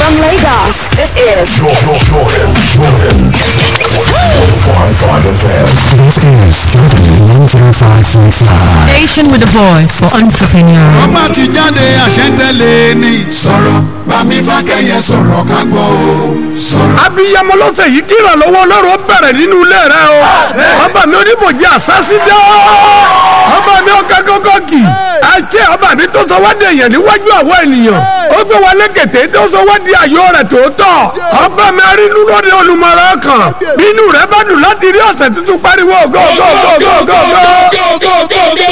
From Lagos, this is Jordan, Jordan, Jordan. 105.5 FM. This is Jordan 105.5. Station with a voice for entrepreneurs. ọba ti jáde àṣẹ́ntẹ́lẹ̀ ni. sọ̀rọ̀ bámi fákẹ́yẹ sọ̀rọ̀ ká gbọ́ o. sọ̀rọ̀. abiyamọ lọ́sẹ̀ yìí kí ìrànlọ́wọ́ ọlọ́run ó bẹ̀rẹ̀ nínú ilé rẹ o ọba mi oníbòjì àsásídá ọba mi ọ̀gá kọ́kọ́ kì àṣẹ ọba mi tó sọ wá di èèyàn níwájú àwọn ènìyàn ó gbé wa lẹ́kẹ̀tẹ̀ tó sọ wá di àyò rẹ̀ tòótọ́ ọba mi arínú lóde olùmọ̀ràn kan nínú rẹ̀ bá dùn láti rí ọ̀sẹ̀ tuntun pariwo go go go go go go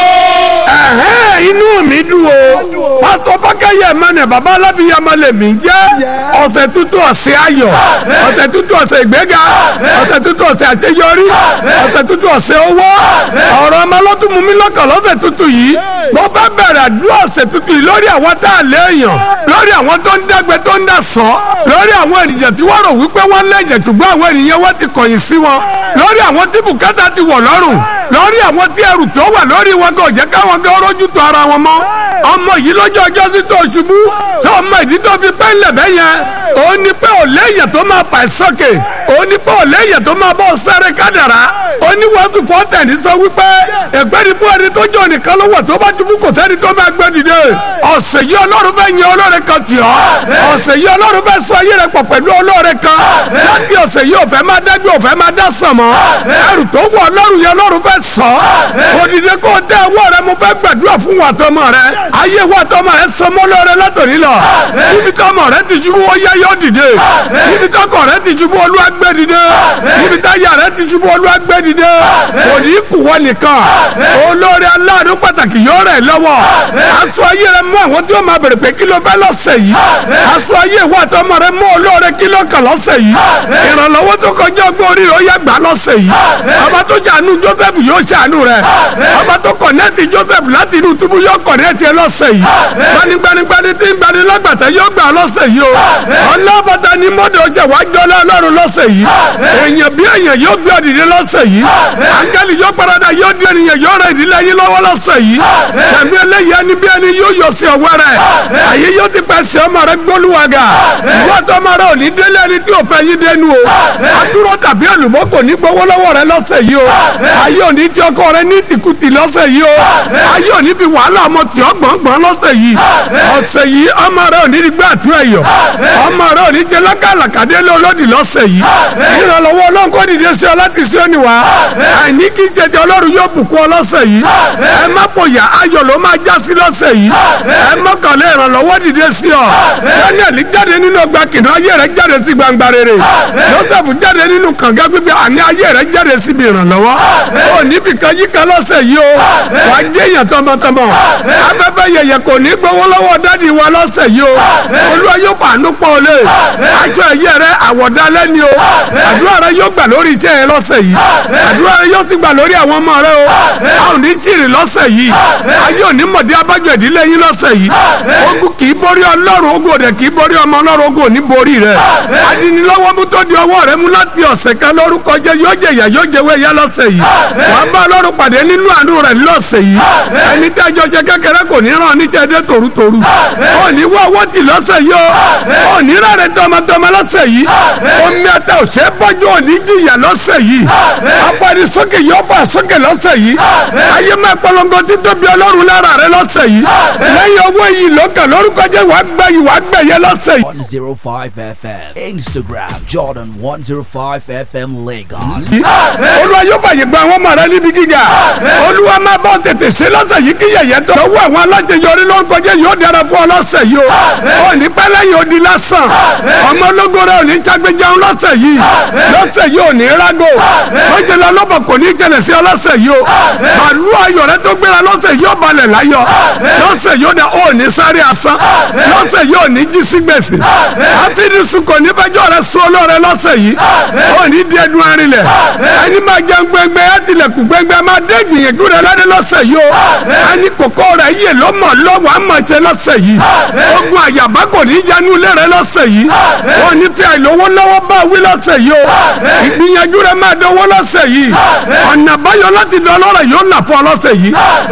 ẹ̀hẹ́ inú mi dùn o pásọ fákẹ́yẹ mẹ́nẹ̀ bàbá alábìyamọ lèmi jẹ́ ọ̀sẹ̀ tuntun ọ̀sẹ̀ ayọ̀ ọ̀sẹ̀ tuntun ọ̀sẹ̀ ìgbéga ọ̀sẹ̀ tuntun ọ̀sẹ̀ àṣeyọrí ọ̀sẹ̀ tuntun ọ̀sẹ̀ owó ọ̀rọ̀ ọmọ lọ́tún mú mi lọ́kàn lọ́sẹ̀ tuntun yìí mo fẹ́ bẹ̀rẹ̀ àdúrà ọ̀sẹ̀ tuntun yìí lórí àwọn tá a léèyàn lórí àwọn tó ń dẹ́gbẹ́ tó ń dà sọ́ lórí àwọn ènìyàn tí wọ́n rò wípé wọ́n lẹ́yìn ṣùgbọ́n àwọn ènìyàn wọ́n ti kọ̀yìn sí wọn lórí àwọn tí bùkátà ti wọ̀ lọ́rùn lórí àwọn tí ẹrù tó wà lórí wọn kò jẹ́ káwọn gan rójú tó ara wọn mọ́ ọmọ yìí lọ́jọ́ ọjọ́ sí tó ṣubú sọ ọmọ ìdí tó fi pẹ́ ńlẹ̀ bẹ́yẹn òun ni pé ò léyìn tó máa fà sókè òun ni pé ò léyìn tó máa bọ́ sáré kádàrá oníwàásù fọ́tẹ̀ni sọ wípé ẹgbẹ́ ni fún ẹni tó jọ nìkan ló wọ̀ tó bá ṣubú kò sẹ́ni tó máa gbé dìde ọ̀sẹ̀ yìí ọlọ́run fẹ́ yan ọlọ́run kan tì ọ́ ọ̀sẹ̀ yìí ọlọ́run fẹ́ sọ ayé rẹ pọ̀ pẹ̀lú ọlọ́run kan láti ọ̀sẹ̀ yìí òfẹ́ máa dágbé òfẹ́ máa dá sàn mọ́ ẹrù tó wọ ọlọ́run yẹn ọlọ́run fẹ́ sọ òdìdẹ kó o tẹ ọwọ́ rẹ mo fẹ́ gbàdúrà fún wa tọmọ rẹ ayé wa tọmọ rẹ sọmọ lọrẹ látòní lọ níbi tọmọ rẹ ti ṣubú ó yá yọ dìde níbi tọkọ rẹ ti ṣubú olúwa gbé dìde níbi táyà rẹ ti ṣubú olúwa gbé dìde òní kùwọ nìkan olórí aláàánú pàtàkì yóò rẹ̀ lọ́wọ́ aṣọ ayé rẹ mú àwọn tí ó máa bèrè pé kí ló fẹ́ lọ́sẹ̀ yìí aṣọ ayé wa tọmọ rẹ mú olóore kí ló kàn lọ́sẹ̀ yìí ìrànlọ́wọ́ tó kọjá ọgbọ́n orí rẹ̀ ó yá gbà lọ́sẹ̀ yìí ọba tó ṣàánú Joseph yóò ṣàánú rẹ̀ ọba tó kọ̀nẹ́ẹ̀tì Joseph láti inú túbú yóò kọ̀nẹ́ẹ̀tì ẹ lọ́sẹ̀ yìí gbanigbanigbani tí ń gbani lágbàtà yóò gbà lọ́sẹ̀ yìí o ọlọ́bàtà ni mọ́tò ṣe wá jọlá ọlọ́run lọ́sẹ̀ yìí èèyàn bí èèyàn yóò gbé ọ̀dìdẹ lọ́sẹ̀ yìí áńgẹ́lì yóò parada yóò di ènìyàn yóò rẹ̀ ìdílé yín lọ́wọ́ lọ́sẹ̀ yìí ẹ̀mí eléyìí ẹni bí ẹni yóò yọ sí ọwọ́ rẹ̀ àyè yóò ti pẹ́ sí ọmọ rẹ̀ gbólúwàgà ìwọ́n tó ọmọ rẹ̀ ò ní délé ẹni tí ò fẹ́ yín dénú o àdúró tàbí èlùbọ́ kò ní gbowó lọ́wọ́ rẹ̀ lọ́sẹ̀ yìí o ayé ò ní tí ọkọ rẹ̀ ní tìkùtì lọ́sẹ̀ yìí o ayé ò ní fi wàhálà ọmọ tí ọ gbọ̀ngbọ̀n lọ́sẹ̀ yìí ọ̀sẹ̀ yìí ọmọ rẹ̀ ò ní rí gbé àtúrẹ̀ yọ ọmọ rẹ̀ ò ní jẹ lákàlàkàdé lé olódì lọ́sẹ̀ yìí ìrànlọ́wọ́ ọlọ́run kò dìde sí ọ láti sí òní wá àìní kí jẹjẹ ọlọ́run yóò bùkún ọ lọ́sẹ̀ yìí ẹ má fòyà ayọ̀ ló máa já sí lọ́sẹ̀ yìí ẹ mọ́kànlá ìrànlọ́wọ́ dìde sí ọ daniel jáde nínú ọgbà kìnìún ayé rẹ jáde sí gbangba rere joseph jáde nínú kànga gbígbé àní ayé rẹ jáde síbi ìrànlọ́wọ́ ò ní fìkan yíká lọ́sẹ̀ yìí o wàá jẹ́ èèyàn tọmọtọmọ afẹ́fẹ́ yẹyẹ kò ní gbowó lọ́wọ́ dádì wa lọ́sẹ̀ yìí o olúwa yóò fàánú pọ̀ ọ́ lé aṣọ ẹ̀yẹ rẹ àwọ̀dálẹ́ ni o àdúrà rẹ yóò gbà lórí iṣẹ́ yẹn lọ́sẹ̀ yìí àdúrà rẹ yóò sì gbà lórí àwọn ọmọ rẹ o a ò ní ṣìrì lọ́sẹ̀ yìí ayé ò ní mọ̀dé abájọ ìdílé yín lọ́sẹ̀ yìí ogun kì í borí ọlọ́run ogun òde kì í borí ọmọ ọlọ́run ogun ò ní borí rẹ adinilọ́wọ́ mú tó di ọwọ́ rẹ mú láti ọ̀sẹ̀ kan lórúkọ jẹ yóò jẹ ìyà yóò jẹ wẹ́yà lọ́sẹ̀ yìí wàá bá ọlọ́run pàdé nínú àánú rẹ lọ́sẹ̀ yìí ẹni tí ẹjọ́ ṣe kékeré kò ní ràn níṣẹ́ dé tòrútòrú ò ní wọ́ owó tì lọ́sẹ̀ yìí o ò ní rárẹ̀ tọmọtọmọ lọ́sẹ̀ yìí omi ẹ̀ta ò ṣe é bọ́jú ò ní jìyà lọ́sẹ̀ yìí apani sókè yóò fà sókè lọ́sẹ̀ yìí ayé máa polongo títóbi ọlọ́run lára rẹ lọ́sẹ̀ yìí lẹ́yìn owó yìí lókè lórúkọ jẹ́ wàá gbẹ yìí wàá gbẹ yẹ lọ́sẹ̀ yìí. 105 FM. Instagram Jordan 105 FM Lagos. olúwa yóò fàyè gba àwọn ọmọ rẹ níbi gíga olúwa máa bọ́ tètè sí lọ́sẹ̀ yìí kí yẹ̀yẹ́ tó lọ́wọ́ àwọn aláṣeyọrí lórúkọ jẹ́ yóò dára fún ọ lọ́sẹ̀ yìí o ò ní pẹ́ lẹ́yìn odi lásán ọmọ ológo rẹ ò ní ṣàgbéjẹun lọ́sẹ̀ yìí lọ́sẹ̀ yìí ò ní rágò ó jẹ lọ lọ́bọ̀ kò ní jẹlẹ̀ sí ọ lọ́sẹ̀ yìí o àlú ayọ̀ rẹ tó gbéra lọ́sẹ̀ yìí ó balẹ̀ láyọ̀ lọ́sẹ̀ yìí ó dà ó ní sáré asán lọ́sẹ̀ yìí ò ní jí sí gbèsè àfidísùn kò ní fẹjọ́ rẹ sún olóore lọ́sẹ̀ yìí ó ní di ẹdun arinlẹ̀ ẹni máa jẹun gbẹngbẹ ẹ tilẹ̀kùn gbẹngbẹ máa dé gbìyànjú rẹ lọ́dẹ lọ́sẹ̀ yìí o ẹni kòkó rẹ yè ló mọ̀ lọ́wọ́ àmọ̀ ṣe lọ́sẹ̀ yìí ogun àyàbá kò ní yanu ilé rẹ lọ́sẹ̀ yìí ó ní fi àìlówó lọ́wọ́ bá wí lọ́sẹ̀ yìí o ìgbìyànjú rẹ máa dánwó lọ́sẹ̀ yìí ọ̀nà àbáyọ láti lọ lọ́rẹ̀ yóò là fún ọ lọ́sẹ̀ yìí àìlówó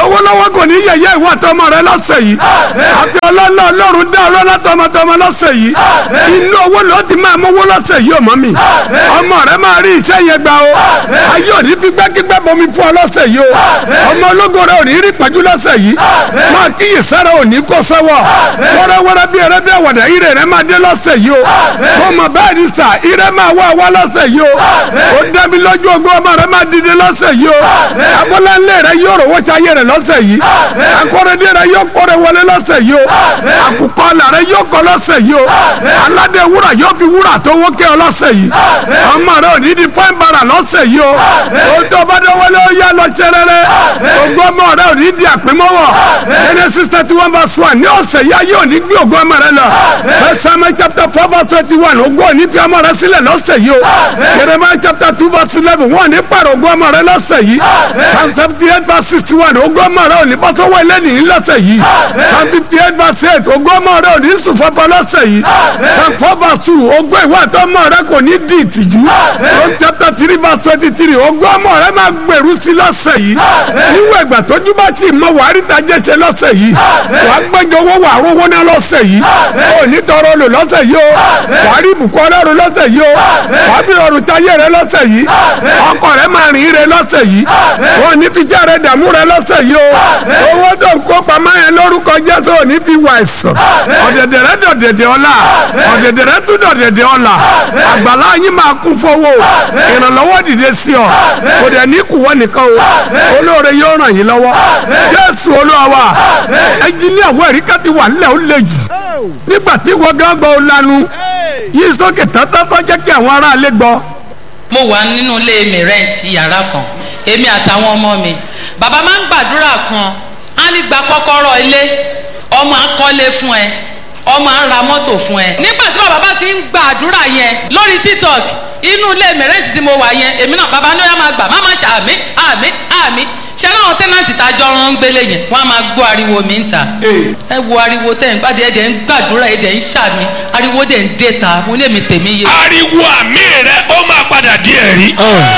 lọ́wọ́lọ́wọ́ kò ní yẹ̀yẹ́ ìwọ àtọmọ rẹ lọ́sẹ̀ yìí àti ọlọ́lá ọlọ́run dá ọlọ́lá tọmọtọmọ lọ́sẹ̀ yìí inú owó ló ti máa mówó lọ́sẹ̀ yìí ọmọ mi ọmọ rẹ máa rí iṣẹ́ yẹn gbà o ayé òní fi gbẹ́kígbẹ́ bomi fún ọ lọ́sẹ̀ yìí o ọmọ ológo rẹ òní rí pẹ̀jú lọ́sẹ̀ yìí máa kíyè sára òní kó sẹ́wọ̀ wẹ́rẹ́wẹ́rẹ́ bí ẹrẹ́ bí àwàdà ire rẹ máa dé lọ́sẹ̀ yìí o mo mọ̀ bẹ́ẹ̀ ni sà ire máa wá wá lọ́sẹ̀ yìí o ó dẹ́mi lójú ogun ọmọ rẹ máa dìde lọ́sẹ̀ yìí o abọ́láńlé rẹ yóò rò wọ́sẹ̀ ayé rẹ lọ́sẹ̀ yìí akọ́rẹ́dé rẹ yóò kọ́rẹ́ wọlé lọ́sẹ̀ yìí o àkùkọ là rẹ yóò kọ́ lọ́sẹ̀ yìí o aládé wúrà yóò fi wúrà tó wó kẹ́ ọ lọ́sẹ̀ yìí ọmọ rẹ ò ní di fáin bara lọ́sẹ̀ yìí o o tó bá dé wọlé ó yá lọ ṣe rere ògo ọmọ rẹ ò ní di àpémọ́wọ́ Genesis thirty one verse one ní ọ̀sẹ̀ yá yóò ní gbé ògo ọmọ rẹ lọ Samuel chapter four verse twenty one ògo ò ní fi ọmọ rẹ sílẹ̀ lọ́sẹ̀ yìí o Jeremiah chapter two verse eleven wọ́n ní pàrọ̀ ògo ọmọ rẹ lọ́sẹ̀ yìí Psalm seventy eight verse sixty one ògo ọmọ rẹ ò ní bọ́ sọ́wọ́ ẹlẹ́nìí lọ́sẹ̀ yìí Psalm fifty eight verse eight ògo ọmọ rẹ ò ní sùn fọ́fọ́ lọ́sẹ̀ yìí Psalm four verse two ògo ìwà àtọmọ rẹ kò ní di ìtìjú John chapter three verse twenty three ògo ọmọ rẹ máa gbèrú sí lọ́sẹ̀ yìí níwọ̀n ìgbà tójú bá sì mọ wàá rí tajẹ́ ṣe lọ́sẹ̀ yìí wàá gbẹ́jọ owó wàá rówó ná lọ́sẹ̀ yìí ò ní tọrọ lò lọ́sẹ̀ yìí o wàá rí ibùkún ọlọ́run lọ́sẹ̀ yìí o wàá fi ọrùn sáyé rẹ lọ́sẹ̀ yìí ọkọ rẹ máa rìn rẹ lọ́sẹ̀ yìí ò ní fi iṣẹ́ rẹ dààmú rẹ lọ́sẹ̀ yìí o owó tó ń kó pamọ́ yẹn lórúkọ Jésù ò ní fi wà ẹ̀sán ọ̀dẹ̀dẹ̀ rẹ dọ̀dẹ̀dẹ̀ ọ̀la ọ̀dẹ̀dẹ̀ rẹ tún dọ̀dẹ̀dẹ̀ ọ̀la àgbàlá yín máa kún fowó ìrànlọ́wọ́ dìde sí ọ kò dẹ̀ ní kùwọ́ nìkan o olóore yóò ràn yín lọ́wọ́ Jésù Olúwa wa ẹnjiníà wọ ẹ̀rí ká ti wà nílẹ̀ ó le jù nígbà tí wọ́n gán gbọ́ ọ lanu yí sókè tọ́tọ́tọ́ jẹ́ kí àwọn aráalé gbọ́. mo wà nínú ilé mi rent yàrá kan èmi àtàwọn ọmọ mi bàbá máa ń gbàdúrà kan á ní gba kọ́kọ́rọ́ ilé ọmọ akọ́lé fún ẹ ọmọ á ra mọ́tò fún ẹ nígbà tí bàbá bá ti ń gbàdúrà yẹn lórí tiktok inú ilé mi rent tí mo wà yẹn èmi náà bàbá ní ó yá máa gbà má má ṣe àmì àmì àmì ṣe láwọn tẹ́nàtì tájọ́ ń gbélé yẹn wọ́n á máa gbọ́ ariwo mi ń ta ẹ wo ariwo tẹ́ ń gbádìí ẹ̀dẹ̀ ń gbàdúrà ẹ̀dẹ̀ ń ṣàmì ariwo dẹ̀ ń dé ta mo lè mi tèmi yé. ariwo àmì rẹ ó máa padà di ẹ̀rí.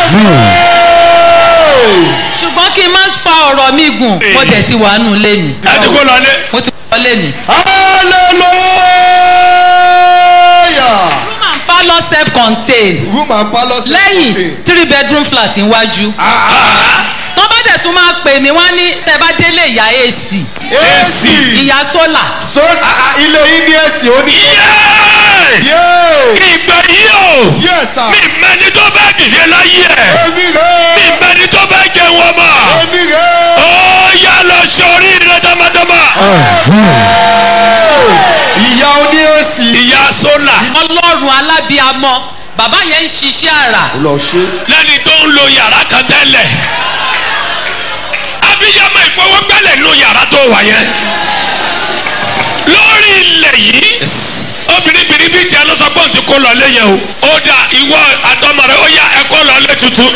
ṣùgbọ́n kí n má fa ọ̀rọ̀ mi gùn mo tẹ̀ ti wà nù lẹ́nu. ẹ ti kó lọlé. mo ti wà lẹ́nu. hallelujah. room and parlour self contained room and parlour self lẹ́yìn contained. three bedroom flat iwájú. tó bá dẹ̀ tún máa pè mí wá ní tẹ́ bá délé ìyá AC ac ìyá sólà so ah, ah, ilé yín ní èsì ó ní. yéé yéé ìgbà yìí o yes sir. mi mẹni tó bá dìde láyé ẹ èmi mi rè é mẹni tó bá jẹun ọmọ èmi rè é. ó yá lọ sórí rẹ tamatama ìyá oní èsì. ìyá sólà ọlọ́run alábíamọ bàbá yẹn ń ṣiṣẹ́ àrà lọ ṣe. lẹ́ni tó ń lo yàrá kan tẹ́lẹ̀ abiyamọ ìfowópẹ́lẹ̀ lo yàrá tó wà yẹn lórí ilẹ̀ yìí obìnrin bìnrin bíi tiẹ̀ ló sọ pé òun ti kó lọ lé yẹn o ó dà ìwọ àtọmọ rẹ ó yá ẹ kó lọ lé tuntun.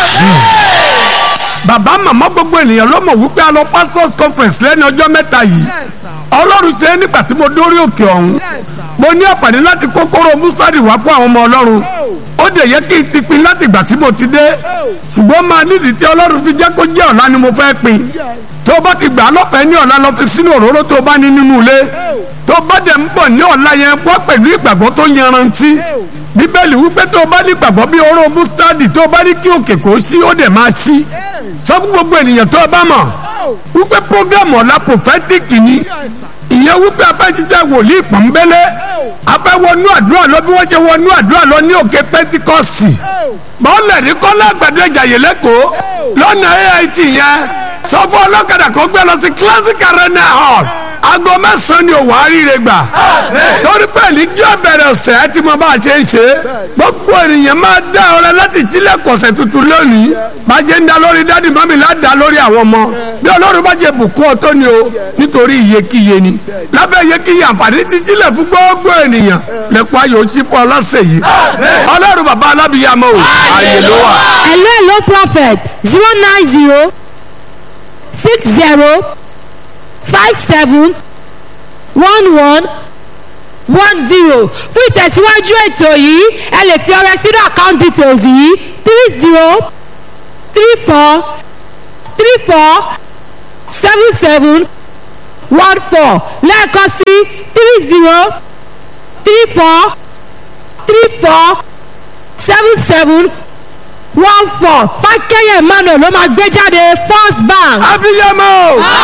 bàbá màmá gbogbo ènìyàn ló mọ̀ wípé a lọ pastors conference lẹ́ni ọjọ́ mẹ́ta yìí ọlọ́run ṣe é nígbà tí mo dórí òkè ọ̀hún mo ní àǹfààní láti kókóró mustadi wá fún àwọn ọmọ ọlọ́run ó dẹ̀ yẹ kí n ti pin láti ìgbà tí mo ti dé ṣùgbọ́n máa nídìí tí ọlọ́run fi jẹ́ kó jẹ́ ọ̀la ni mo fẹ́ pin tó o bá ti gbà á lọ́fẹ̀ẹ́ ní ọ̀la lọ fi sínú òróró tó o bá ní nínú ilé tó o bá dẹ̀ ń bọ̀ ní ọ̀la yẹn wá pẹ̀lú ìgbàgbọ́ tó yanrantí bíbélì wípé tó o bá ní gbàgbọ́ bí oró mustadi tó o bá ní kí òkè kó ṣí ó dẹ̀ máa ṣí sọ fún gbogbo ènìyàn tó o bá mọ̀ wípé programu ọ̀la prophetic ni ìyẹn wípé a fẹ́ ṣiṣẹ́ wòlíì pọ̀nbélé a fẹ́ wọnú àdúrà lọ bí wọ́n ṣe wọnú àdúrà lọ ní òkè pẹ́tíkọ́sì bọ́ọ̀lù ní kọ́lá àgbàdo ìjàyè lẹ́kọ̀ọ́ lọ́nà AIT yẹn sọ fún ọlọ́kadà kó gbé lọ sí classic arena hall aago mẹ́sàn-án ni òwò àríire gbà torí pé níjọ́ bẹ̀rẹ̀ ọ̀sẹ̀ ẹ ti mọ bá a ṣe ń ṣe gbogbo ènìyàn máa dá ọrẹ láti sílẹ̀ kọ̀sẹ̀ tuntun lónìí bá a ṣe ń da lórí dádì mọ́mì ládàá lórí àwọn ọmọ bí ọlọ́run bá ṣe bùkún ọ tó ni o nítorí iyekíye ni lábẹ́ iyekíye àǹfààní ti sílẹ̀ fún gbogbo ènìyàn lẹ́kọ̀ọ́ ayò sí fún ọlọ́sẹ̀ yìí ọlọ́run bàbá alábìyàmọ́ o ààyè ló wà. hello hello prophet zero nine zero six zero five seven one one one zero fún ìtẹ̀síwájú ètò yìí ẹ lè fi ọrẹ sínú account details yìí three zero three four three four seven seven one four lẹ́ẹ̀kan sí three zero three four three four seven seven one four fákẹ́yẹ̀ emmanuel ló máa gbé jáde first bank. abiyamọ.